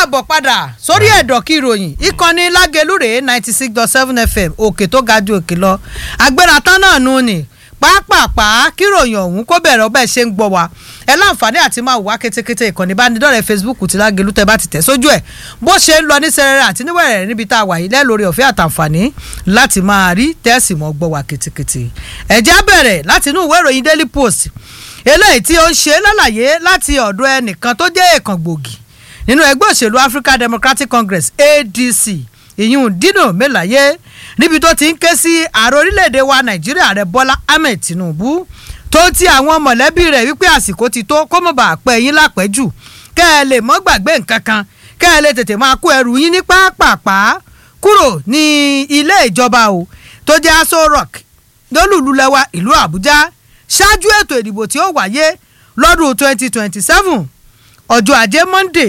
káàbọ̀ padà sórí ẹ̀dọ̀ kí ìròyìn ìkànnì lágelúrè ninety six dot seven fm òkè tó ga ju òkè lọ agbéra tán náà nù ní pàápàá kíròyìn ọ̀hún kó bẹ̀rẹ̀ ọbẹ̀ ṣe ń gbọ́ wa ẹ láǹfààní àti máa wá kétékété ìkànnì ìbánidọ́rẹ̀ẹ́ facebook ti lágelú tẹ́ bá ti tẹ̀ sójú ẹ̀ bó ṣe ń lọ ní sẹ́rẹ̀rẹ̀ àti níwẹ̀rẹ̀ níbi tá a wà yìí lẹ́lórí ọ̀fẹ́ àtàǹfààní láti máa rí tẹ́sì mọ́ gbọ́ wa kétékété ẹ̀jẹ̀ bẹ̀rẹ̀ láti inú ìwé ìròyìn daily post eléyìí tí ó ń ṣe lálàyé láti ọ̀dọ̀ ẹnìkan tó jẹ́ èèkàn gbòógì nínú ẹgbẹ́ òṣèlú african democratic congress adc ìyún dino melaye níbi tó ti ń ké sí ààrẹ orílẹ̀-èdè wa nàìjíríà rẹ̀ bọ́lá ahmed tinubu tó ti àwọn mọ̀lẹ́bí rẹ̀ wípé àsìkò ti tó kó mọ̀ bá pẹ́ yín lápẹ́jù kẹ́ ẹ lè mọ́ gbàgbé nǹkan kan kẹ́ ẹ lè tètè máa kó ẹrù yín ní pápápá kúrò ní ilé ìjọba o tó jẹ́ aso rock lólùlúlẹ́wà ìlú àbújá ṣáájú ètò ìdìbò tí ó wáyé lọ́dún twenty twenty seven ọjọ́ ajé monday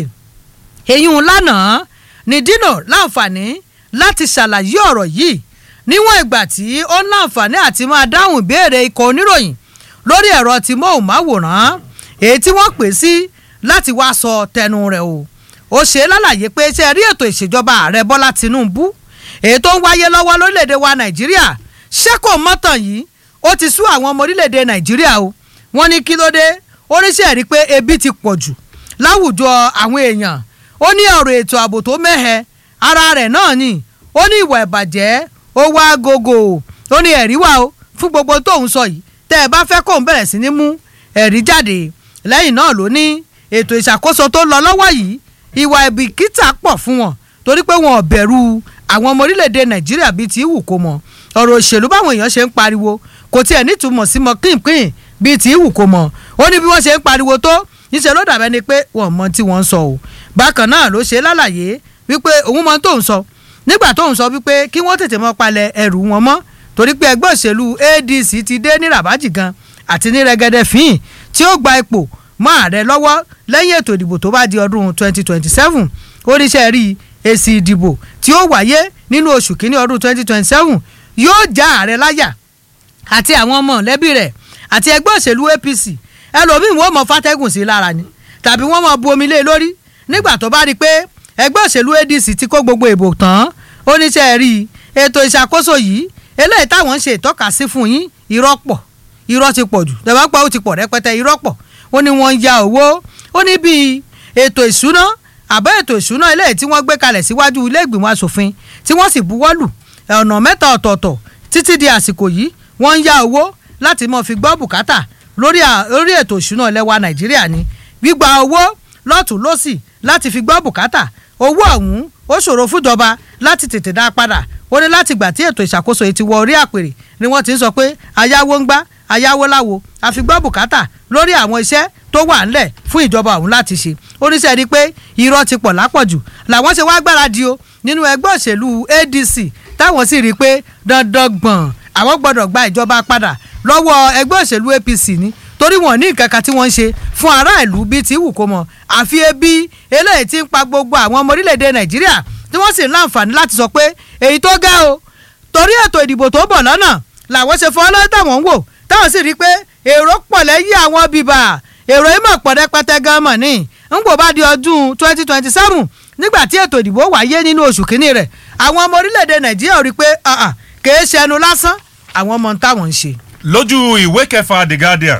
èyún lánàá ní dino láǹfààní láti ṣàlàyé ọ̀rọ̀ yìí níwọ̀n ìgbà tí ó láǹfààní àti máa dáhùn ìbéèrè ikọ̀ oníròyìn lórí ẹ̀rọ tí móhùnmáwòrán èyí tí wọ́n pè sí láti wá sọ tẹnu rẹ̀ o ó ṣe lálàyé pé ṣe rí ètò ìṣèjọba ààrẹ bọ́lá tinubu èyí tó ń wáyé lọ́wọ́ lórílẹ̀‐èdè wa nàìjíríà ṣé kò mọ́tàn yìí ó ti sú àwọn ọmọ orílẹ̀‐èdè nàìjíríà o wọ́n ní kí ló dé oríṣẹ́ rí pé ebi ti pọ̀ jù láwùjọ àwọn èèyàn ó ní ọ̀rọ̀ ètò ààbò tó mẹ́hẹ ara rẹ̀ náà ni ó ní ìwà ìbàjẹ́ ó wá gogo ó ní ẹ̀rí wà ó fún gbogbo tóun sọ yìí tẹ́ ẹ bá fẹ́ kóun bẹ̀rẹ̀ sí ní mú ẹ̀rí jáde lẹ́yìn náà ló ní ètò ìṣàkóso tó lọ lọ́wọ́ yìí ìwà ìbìkítà pọ̀ fún wọn torí pé wọn ò bẹ̀rù àwọn ọmọ orílẹ̀-èdè nàìjíríà bíi ti wù kó mọ ọ̀rọ̀ òṣèlú báwọn èèyàn ṣe ń pariwo kò tiẹ̀ nítumọ̀ sí mọ kínkín bíi ti wù kó mọ ó ní bí wọ́n ṣe ń pariwo tó níṣẹ́ ló dàbẹ́ ni pé wọ́n mọ tí wọ́n ń sọ o bákan náà ló ṣe lálàyé wípé òun mọ tóun sọ nígbà tóun sọ wípé kí wọ́n tètè mọ́ palẹ̀ ẹrù wọn mọ́ torí pé ẹgbẹ́ òṣèlú adc ti dé ní rabaji gan àti ní rẹ́gẹ́dẹ́ fín tí ó gba ipò mọ́ ààrẹ lọ́wọ́ lẹ́yìn ètò ìdìbò tó bá di ọdún 2027 oríṣẹ́ rí èsì ìdìbò tí ó wáyé nínú oṣù kínní ọdún 2027 yóò já ààrẹ láyà àti àwọn ọmọ lẹ́bí rẹ̀ àti ẹgbẹ́ òṣèlú apc ẹlòmíì wọ́n mọ fàtẹ́gùn sí lára ni tàbí wọ́n mọ bu omi lé lórí nígbà tó bá rí i pé ẹgbẹ́ òṣèlú adc ti kó gbogbo ìbò tán oníṣẹ́ rí ètò ìṣàkóso yìí eléyìí táwọn ń ṣe ìtọ́ka sí fún yín irọ́ pọ̀ irọ́ ti pọ̀ jù tẹ̀wá pa ó ti pọ̀ rẹpẹtẹ irọ́ pọ̀ ó ní wọ́n ń ya owó ó ní bíi ètò ìṣúná àbẹ́ ètò ìṣúná eléyìí tí wọ́n gbé kalẹ̀ síwájú ilé ìgbìmọ̀ asòfin tí wọ́n sì buwọ́ lù ọ̀nà mẹ́ta ọ̀tọ̀ọ̀tọ̀ títí di àsìkò yìí wọ́n ń ya owó láti mọ̀ fi gbọ́ bùkátà lórí lórí ètò ìṣúná ilẹ̀ wa nàìjíríà ni gbígba owó lọ́tún lọ́sì láti fi gbọ́ bùkátà owó ọ̀hún ó ṣòro fúnjọba láti tètè dá padà ó ní láti gbà tí ètò ìṣàkóso yìí ti wọ orí àpèrè ni wọ́n ti ń sọ pé ayáwó ń gbá ayáwó láwo àfigbọ́ bùkátà lórí àwọn iṣẹ́ tó wà ńlẹ̀ fún ìjọba ọ̀hún láti ṣe oníṣẹ́ rí i pé irọ́ ti pọ̀ lápọ̀jù làwọn ṣe wá gbáradì o nínú ẹgbẹ́ òṣèlú adc táwọn sì rí i pé dandan gbọ̀n àwọn gbọ́dọ̀ gba ìjọba padà lọ́wọ́ ẹgbẹ́ òṣèlú apc ni torí wọn ní nǹkan kan tí wọ́n ń ṣe fún aráàlú bíi ti wù kó mọ àfi ebi eléyìí ti ń pa gbogbo àwọn ọmọ orílẹ̀-èdè nàìjíríà tí wọ́n sì ń láǹfààní láti sọ pé èyí tó ga o torí ètò ìdìbò tó bọ̀ lọ́nà làwọn ṣe fọ́ lọ́wọ́ táwọn ń wò táwọn sì rí i pé èrò pọ̀ lẹ́yìn àwọn bíbà èrò yìí mọ̀ pọ̀ rẹpẹtẹ gan mọ̀ ní ń gbò bá di ọdún twenty twenty seven nígbà tí ètò ìdìbò wáyé nínú oṣù kínní rẹ̀ àwọn ọmọ orílẹ̀-èdè nàìjíríà rí i pé kèé ṣẹnu lásán àwọn ọmọ táwọn ń ṣe. lójú ìwé kẹfà the guardian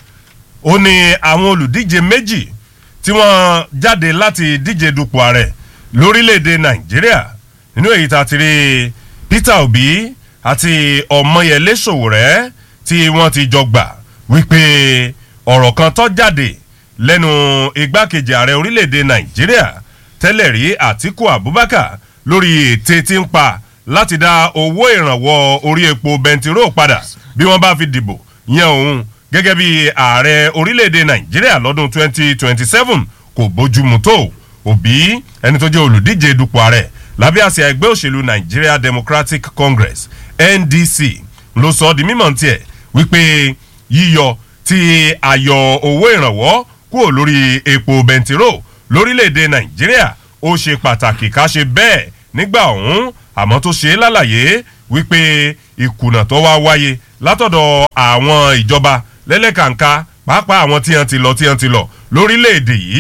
ó ní àwọn olùdíje méjì tí wọ́n jáde láti díje dupò ààrẹ lórílẹ̀‐èdè nàìjíríà nínú èyí tá a ti rí peter obi àti ọmọyẹlé sòwòrẹ́ tí wọ́n ti jọ gbà wípé ọ̀rọ̀ kan tó jáde lẹ́nu igbákejì ààrẹ orílẹ̀‐èdè nàìjíríà tẹ́lẹ̀ rí àtiku abubakar lórí ète tí ń pa láti dá owó ìrànwọ́ orí epo bẹntiró padà bí wọ́n bá fi dìbò yan òun gẹ́gẹ́ bí ààrẹ orílẹ̀‐èdè nàìjíríà lọ́dún 2027 kò bójúmu tó òbí ẹni tó jẹ́ olùdíje dupò ààrẹ lábẹ́ àsíá ẹgbẹ́ òṣèlú nigeria democratic congress ndc ló sọ ọ́ di mímọ̀ tiẹ̀ wípé yíyọ ti àyọ owó ìrànwọ́ kúrò lórí epo bẹntiró lórílẹ̀‐èdè nàìjíríà ó ṣe pàtàkì ká ṣe bẹ́ẹ̀ nígbà ọ̀hún àmọ́ tó ṣe é lálàyé wípé ìkùnà tó wá wáyé látọ̀dọ̀ àwọn ìjọba lẹ́lẹ́kàǹká pàápàá àwọn tí wọ́n ti lọ tí wọ́n ti lọ lórílẹ̀‐èdè yìí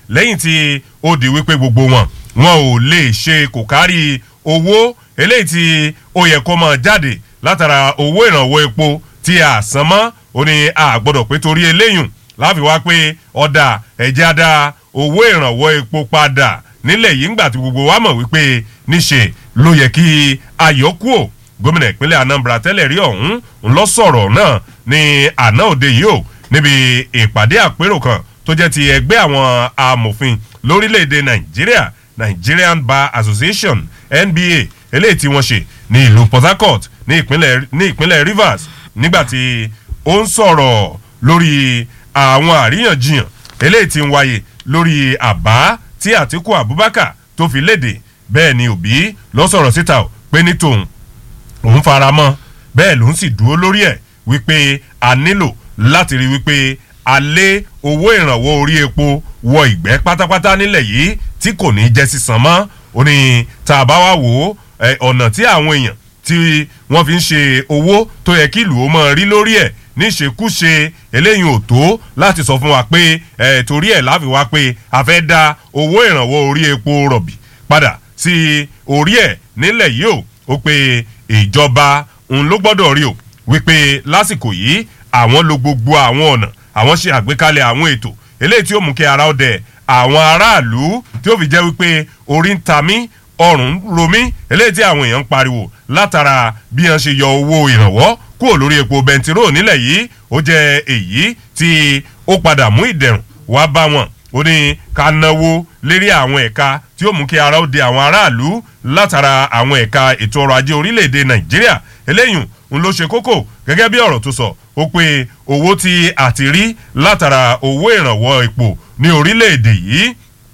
lẹ́yìn tí ó di wípé gbogbo wọn wọn ò lè ṣe kò kárí owó eléyìí tí ó yẹ kó máa jáde látara owó ìrànwọ́ epo tí a san mọ́ ó ní a gbọ́dọ̀ pé torí eléyùn láfi wá pé ọ̀dà ẹ̀jẹ̀ á dá owó ìrànwọ́ epo padà nílẹ̀ yìí ńgbà tí gbogbo wa mọ̀ wípé níṣe ló yẹ kí ayọ́kù ò gómìnà ìpínlẹ̀ anambra tẹ́lẹ̀ rí ọ̀hún ń lọ sọ̀rọ̀ náà ní àná òde yìí ò níbi ìpàdé àpérò kan tó jẹ́ ti ẹgbẹ́ àwọn amòfin lórílẹ̀‐èdè nàìjíríà nigerian bar association nba eléyìí tí wọ́n ṣe ní ìlú port harcourt ní ìpínlẹ̀ ní ìpínlẹ̀ rivers nígbà tí ó ń sọ̀rọ̀ lórí àwọn àríyànjiyàn eléyìí tí ń wáyé lórí àbá tí àtiku abubakar tó fi léde bẹ́ẹ̀ ni òbí lọ sọ̀rọ̀ síta ò pé ní tòun òun fara mọ́ bẹ́ẹ̀ ló ń sì dúró lórí ẹ̀ wípé a nílò láti rí wípé a lé owó ìrànwọ́ orí epo wọ ìgbẹ́ pátápátá nílẹ̀ yìí tí kò ní jẹ́ sísan mọ́ ó ní tá a bá wá wò ó ọ̀nà tí àwọn èèyàn tí wọ́n fi ń ṣe owó tó yẹ kí ìlú ó mọ̀ rí lórí ẹ̀ níṣekúṣe eléyìí ò tó láti sọ fún wa pé torí ẹ̀ láfi wá pé a fẹ́ da owó ìrànwọ́ orí epo rọ̀bì padà sí orí ẹ̀ nílẹ̀ yìí ó ó pé ìjọba òun ló gbọ́dọ̀ rí o wípé lásìkò yìí àwọn lo gbogbo àwọn ọ̀nà àwọn ṣe àgbékalẹ̀ àwọn ètò eléyìí tí ó mú kí ara ọdẹ àwọn aráàlú tí ó fi jẹ́ wípé orí ń ta mí ọrùn ń ro mí eléyìí tí àwọn èèyàn ń pariwo látara bí wọ́n ṣe yọ owó ìrànwọ́ kúrò lórí epo bẹntiró nílẹ̀ yìí ó jẹ́ èyí tí ó padà mú ìdẹ̀rùn wá bá wọn ó ní ká náwó lérí àwọn ẹ̀ka tí ó mú kí ara ó de àwọn aráàlú látara àwọn ẹ̀ka ètò ọrọ̀ ajé orílẹ̀-èdè nàìjíríà eléyìí ń ló ṣe kókó gẹ́gẹ́ bí ọ̀rọ̀ tó sọ ó pé owó tí a ti rí látara owó ìrànwọ́ epo ní orílẹ̀-èdè yìí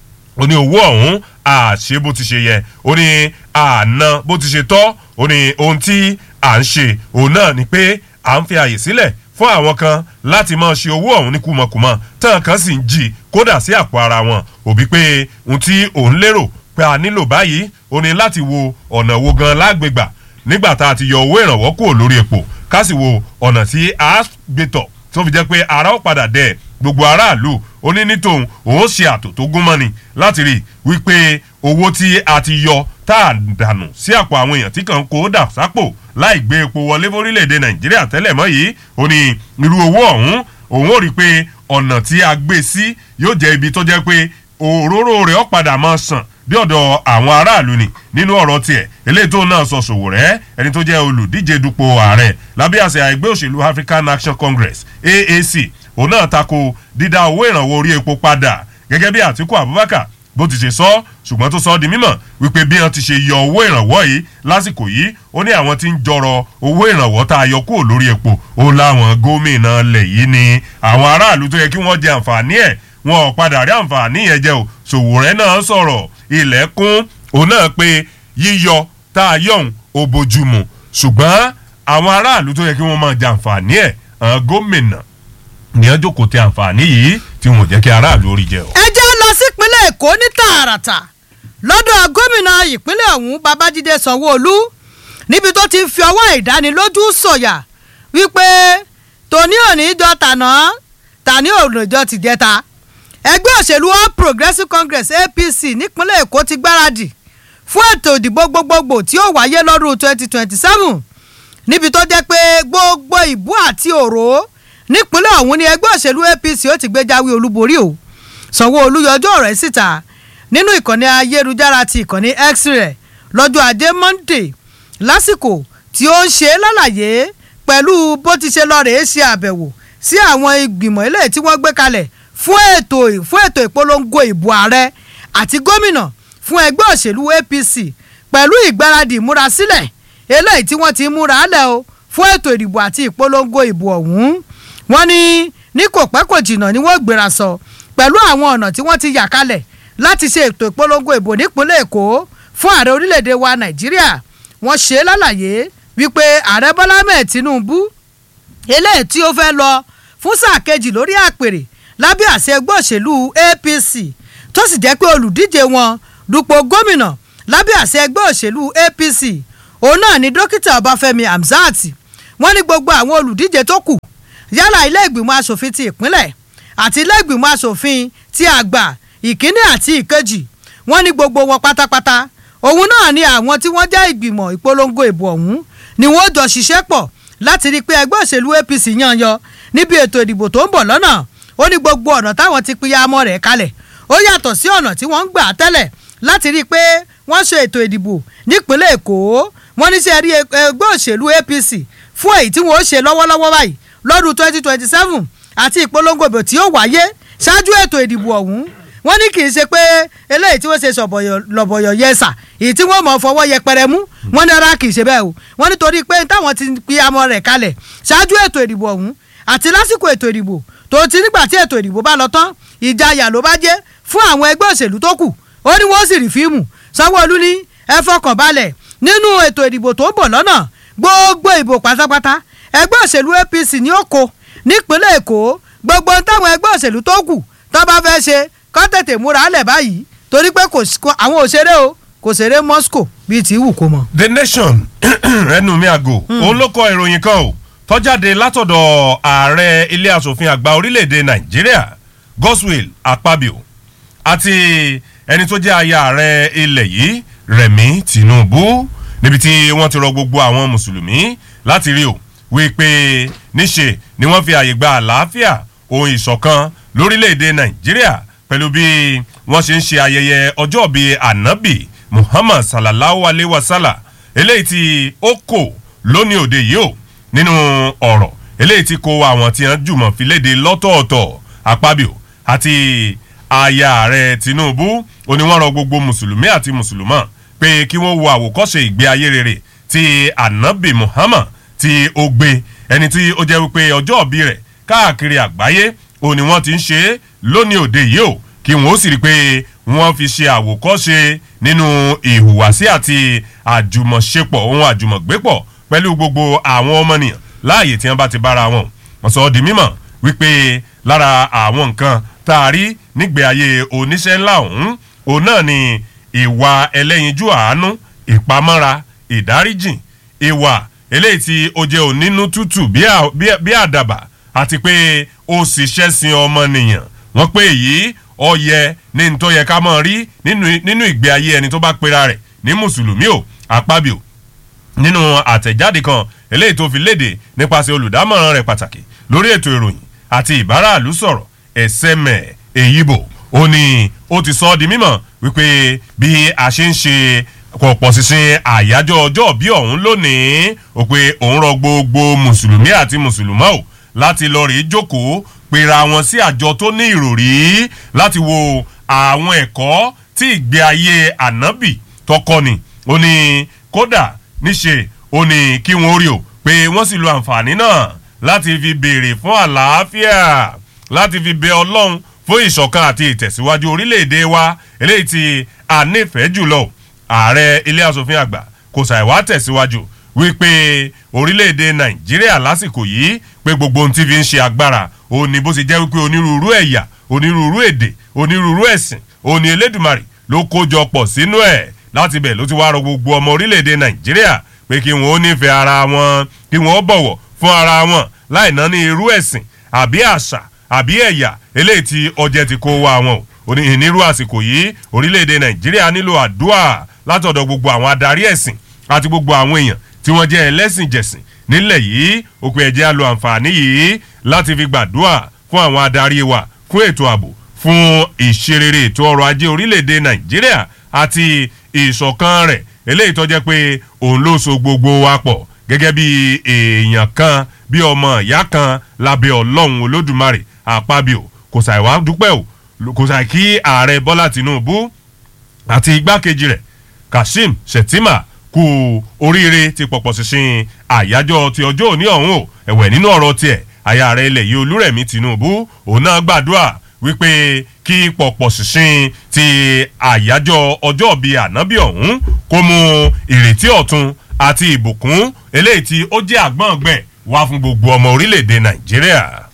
ó ní owó ọ̀hún àṣe bó ti ṣe yẹ ó ní àná bó ti ṣe tọ́ ó ní ohun tí à ń ṣe òun náà ni pé à ń fi àyè sílẹ̀ fún àwọn kan láti máa ṣe owó ọ̀hún ní kùmọ̀kùmọ̀ tán kan sì ń jí kódà sí àpò ara wọn òbí pé ohun tí òun lérò pé a nílò báyìí ó ní láti wo ọ̀nà wo gan lágbègbà nígbà tá a ti yọ owó ìrànwọ́ kúrò lórí epo ká sì wo ọ̀nà tí a gbé tọ̀ tó fi jẹ́ pé ara ó padà dẹ̀ gbogbo aráàlú ó ní ní tòun òun ṣe àtò tó gún mọ́ni láti rí wípé owó tí a ti yọ tá a dànù sí àpò àwọn èèyàn tí kàn kó dà sápò láì gbé epo wọlé fórílẹ̀-èdè nàìjíríà tẹ́lẹ̀ mọ́ yìí ó ní irú owó ọ̀hún òun ò rí i pé ọ̀nà tí a gbé sí yóò jẹ́ ibi tó jẹ́ pé òróró rẹ̀ ó padà máa sàn bí ọ̀dọ̀ àwọn aráàlú ni nínú ọ̀rọ̀ tiẹ̀ eléyìí tó náà sọ ṣòwò rẹ̀ ẹni tó jẹ́ olùdíje dupò ààrẹ lábẹ́ àṣẹ ẹgbẹ́ òṣèlú african action congress aac òun náà tako dídá owó ìrànwọ́ orí epo padà gẹ́gẹ́ bí àtiku abubakar bó ti ṣe sọ ṣùgbọ́n tó sọ ọ́ di mímọ̀ wípé bí wọ́n ti ṣe yọ owó ìrànwọ́ yìí lásìkò yìí ó ní àwọn tí ń jọrọ owó ìrànwọ́ tá a yọ kúrò lórí epo ó láwọn gómìnà lẹ̀ yìí ni àwọn aráàlú tó yẹ kí wọ́n jẹ àǹfààní ẹ̀ wọn ò padà rí àǹfààní yẹn jẹ o ṣòwòrẹ́ náà sọ̀rọ̀ ilẹ̀kùn òun náà pé yíyọ tá a yọ̀hún ó bójúmu ṣùgbọ́n àwọn aráàlú tó yẹ kí wọ́n máa jẹ àǹfààní ẹ̀ àwọn gómìnà ní ọjọ́ kò tẹ àǹfààní yìí tí wọn ò jẹ́ kí aráàlú orí jẹ o. ẹ jẹ́ lọ sípínlẹ̀ èkó ní tààràtà lọ́dọ̀ gómìnà ìpínlẹ̀ ọ̀hún babájídé sanwó-olú níbi tó ti fi ọwọ́ ìdánilójú sọ̀yà wípé tòní òní jọ tàná tàní òní jọ tìjẹta ẹgbẹ́ òṣèlú all progressives congress apc nípínlẹ̀ èkó ti gbáradì fún ètò ìdìbò gbogbogbò tí ó wáyé lọ́dún twenty twenty seven níbi tó jẹ́ pé gbogbo ìbú àti òró nípínlẹ̀ ọ̀hún ni ẹgbẹ́ òṣèlú apc ó ti gbé jáwé olúborí o sanwó-olu yọjọ́ ọ̀rọ̀ ẹ̀ síta nínú ìkànnì ayélujára ti ìkànnì x rẹ̀ lọ́jọ́ ajé monday lásìkò tí ó ń ṣe lálàyé pẹ̀lú bó ti ṣe lọ rèé ṣe àbẹ̀wò sí àwọn ìgbìmọ̀ ilé tí wọ́n gbé kalẹ̀ fún ètò fún ètò ìpolongo ìbò ààrẹ àti gómìnà fún ẹgbẹ́ òṣèlú apc pẹ̀lú ìgbáradì ìmúrasílẹ̀ eléyìí tí wọ́n ti múra lẹ̀ o fún ètò ìdìbò àti ìpolongo ìbò ọ̀hún wọ́n ní ní kò pẹ́ kò jìnnà ni wọ́n gbéra sọ pẹ̀lú àwọn ọ̀nà tí wọ́n ti yà kalẹ̀ láti ṣe ètò ìpolongo ìbò nípínlẹ̀ èkó fún ààrẹ orílẹ̀-èdè wa nàìjíríà wọ́n ṣe lálàyé wípé ààrẹ bọ́lá mẹ́ẹ̀ tinubu eléyìí tí ó fẹ́ lọ fún sáà kejì lórí àpèrè lábẹ́ àṣẹ ẹgbẹ́ òṣèlú apc tó sì jẹ́ pé olùdíje wọn dupò gómìnà lábẹ́ àṣẹ ẹgbẹ́ òṣèlú apc òun náà ni dókítà ọbáfẹ́mi hamzat wọ́n ní gbogbo àwọn olùdíje tó kù yálà ilé ìgbìmọ̀ asòfin ti ìpínlẹ̀ àti ilé ìgbìmọ̀ asòfin ti àgbà ìkíní àti ìkejì wọ́n ní gbogbo wọn pátápátá òun náà ni àwọn tí wọ́n jẹ́ ìgbìmọ̀ ìpolongo ìbò ọ̀hún ni wọ́n jọ ṣiṣẹ́ pọ̀ láti rí i pé ẹgbẹ́ òṣèlú APC yàn yọ níbi ètò ìdìbò tó ń bọ̀ lọ́nà ó ní gbogbo ọ̀nà táwọn ti pinya amọ̀ rẹ̀ kalẹ̀ ó yàtọ̀ sí ọ̀nà tí wọ́n ń gbà tẹ́lẹ̀ láti rí i pé wọ́n ṣe ètò ìdìbò nípínlẹ̀ Èkó wọ́n ní sẹ́ rí ẹgbẹ́ òṣèlú APC fún èyí tí wọ́n ó ṣe lọ́wọ́lọ́wọ́ báyìí lọ́dún twenty twenty seven àti ìpolongo ìbò tí ó wáyé ṣáájú ètò ìdìbò ọ̀hún wọ́n ní kì í ṣe pé eléyìí tí wọ́n ṣe lọ̀bọ̀yọ̀ yẹsà èyí tí wọ́n mọ̀ fọwọ́ yẹpẹrẹ mú wọ́n ní ara kì í ṣe bẹ́ẹ̀ o wọ́n nítorí pé táwọn ti fi amọ̀ rẹ̀ kalẹ̀ ṣáájú ètò ìdìbò ọ̀hún àti lásìkò ètò ìdìbò tó ti nígbà tí ètò ìdìbò bá lọ tán ìjayà ló bá jẹ́ fún àwọn ẹgbẹ́ òṣèlú tó kù ó ní wọ́n sì rí fíìmù Sanwó-Olú ní ẹ fọkàn balẹ̀ nínú ètò ìdìbò tó ń bọ̀ lọ́nà gbogbo ìbò pátápátá ẹgbẹ́ òṣèlú APC ní ó kó nípínlẹ̀ Èkó gbogbo táwọn ẹgbẹ́ òṣèlú tó kù tó bá fẹ́ ṣe kọ́ tètè múra lẹ̀ báyìí torí pé àwọn òṣèré o kò ṣeré Moscow bíi ti wù kó mọ. The Nation ẹnu mi àgò òun ló kọ ìròyìn kan o tọ́jáde látọ̀dọ̀ ààrẹ ilé asòfin àgbà orílẹ̀-èdè Nàìjíríà Godswill Akpabio àti ẹni tó jẹ́ aya ààrẹ ilẹ̀ yìí Rẹ̀mí Tinubu níbi tí wọ́n ti rọ gbogbo àwọn mùsùlùmí láti rí o wípé níṣe ni wọ́n fi àyè gba àlàáfíà ohun ìṣọ̀kan lórílẹ̀‐èdè nàìjíríà pẹ̀lú bí wọ́n ṣe ń ṣe ayẹyẹ ọjọ́ bíi ànábì muhammad sallallahu alayhi wa sallam eléyìí tí ó kò lónìí òde yìí o nínú ọ̀rọ̀ eléyìí tí kò àwọn tí wọ́n jùmọ̀ fi léde lọ́tọ̀ọ̀tọ̀ àpábíò àti aya ààrẹ tinubu ó ní wọ́n rọ gbogbo mùsùlùmí àti mùsùlùmọ́ pé kí wọ́n wo àwòkọ́ṣe ìgbé ayé rere ti ànábì muhammad tí ó gbé ẹni tí ó jẹ́ wípé ọjọ́ òbí rẹ̀ káàkiri àgbáyé ó ní wọ́n ti ń ṣe é lónìí òde yìí o kí wọ́n ó sì rí i pé wọ́n fi ṣe àwòkọ́ṣe nínú ìhùwàsí àti àjùmọ̀ṣepọ̀ ohun àjùmọ̀gbépọ̀ pẹ̀lú gbogbo àwọn ọmọnìyàn láàyè tí wọ́n bá ti bára wọn wọ́n sọ ọ́ di mímọ̀ wípé lára àwọn nǹkan tá a rí nígbè ayé oníṣẹ́ ńlá ọ̀hún òun náà ni ìwà ẹlẹ́yinjú àánú ìpamọ́ra ìdáríjìn ìwà eléyìí tí ó jẹ́ onínú tútù bí àdàbà àti pé ó sì ṣẹ́sìn ọmọnìyàn wọ́n pé èyí ó yẹ ní ní tó yẹ ká mọ̀ rí nínú ìgbé ayé ẹni tó bá pera rẹ̀ ní mùsùlùmí o àpábíò nínú àtẹ̀jáde kan eléyìí tó fi léde nípasẹ̀ olùdámọ̀ràn rẹ̀ pàtàkì lórí ètò ìròyìn àti ìbáraàlú sọ̀rọ̀ ẹ̀sẹ̀mẹ̀ èyíbò ó ní ó ti sọ ọ́ di mímọ̀ wípé bí a ṣe ń ṣe pọ̀pọ̀ sísìn àyájọ́ ọjọ́ bí ọ̀hún lónìí ó pé òun rọ gbogbo mùsùlùmí àti mùsùlùmọ́ ò láti lọ rèé jókòó pera wọn sí àjọ tó ní ìròrí láti wo àwọn ẹ̀kọ́ tí ìgbé ayé ànábì tọkọ ni ó ní kódà níṣe ó ní kí wọ́n rí o pé wọ́n sì lo àǹfààní náà láti fi béèrè fún àlàáfíà láti fi bẹ ọlọ́run fún ìṣọ̀kan àti ìtẹ̀síwájú orílẹ̀-èdè wa eléyìí tí a nífẹ̀ẹ́ jùlọ ààrẹ ilé asòfin àgbà kò ṣàìwá tẹ̀síwájú wípé orílẹ̀-èdè nàìjíríà lásìkò yìí pé gbogbo ohun tí fi ń ṣe agbára òun ni bó ṣe jẹ́ wípé onírúurú ẹ̀yà onírúurú èdè onírúurú ẹ̀sìn òun ni elédùmarè ló kójọ pọ̀ sínú ẹ̀ láti bẹ̀ ló ti wá rọ gbogbo ọmọ orílẹ̀-èdè nàìjíríà pé kí wọ́n ó nífẹ̀ẹ́ ara wọn kí wọ́n ó bọ̀wọ̀ fún ara wọn láì ná ní irú ẹ̀sìn àbí àṣà àbí ẹ̀yà eléyìí tí ọjẹ́ ti kó wá wọn o onírú àsìkò yìí orílẹ̀-èdè nàìjíríà nílò àdúrà látọ̀dọ̀ gbogbo àwọn adarí ẹ̀sìn àti gbogbo àwọn èèyàn tí wọ́n jẹ́ ẹlẹ́sìn jẹ̀sìn nílẹ̀ yìí òpin ẹ̀jẹ̀ á lo àǹfààní yìí láti fi gbàdúrà fún àwọn adarí wa fún ètò ààbò fún ìṣerere ètò ọrọ̀ ajé orílẹ̀-èdè nàìjíríà àti ìṣọ̀kan rẹ̀ eléyìí tó jẹ́ pé òun ló so gbogbo wa pọ̀ gẹ́gẹ́ bí èèyàn kan bí ọmọ ìyá kan lábẹ́ ọlọ́run olódùmarè àpábíò kò ṣàìwá dúpẹ́ o kò ṣàì kí ààrẹ bọ́lá tìǹbù àti igbákejì rẹ̀ kashim shettima kú oríire ti pọ̀pọ̀ ṣinṣin àyájọ́ ti ọjọ́ òní ọ̀hún o ẹ̀wẹ̀ nínú ọ̀rọ̀ tiẹ̀ aya rẹ̀ ilẹ̀ yìí olúrẹ̀mí tinubu òun náà gbàdúrà wípé kí pọ̀pọ̀ ṣinṣin ti àyájọ́ ọjọ́ bíi ànábì ọ̀hún kó mú ìrètí ọ̀tun àti ìbùkún eléyìí tí ó jẹ́ àgbọ̀ngbẹ̀ wá fún gbogbo ọmọ orílẹ̀-èdè nàìjíríà.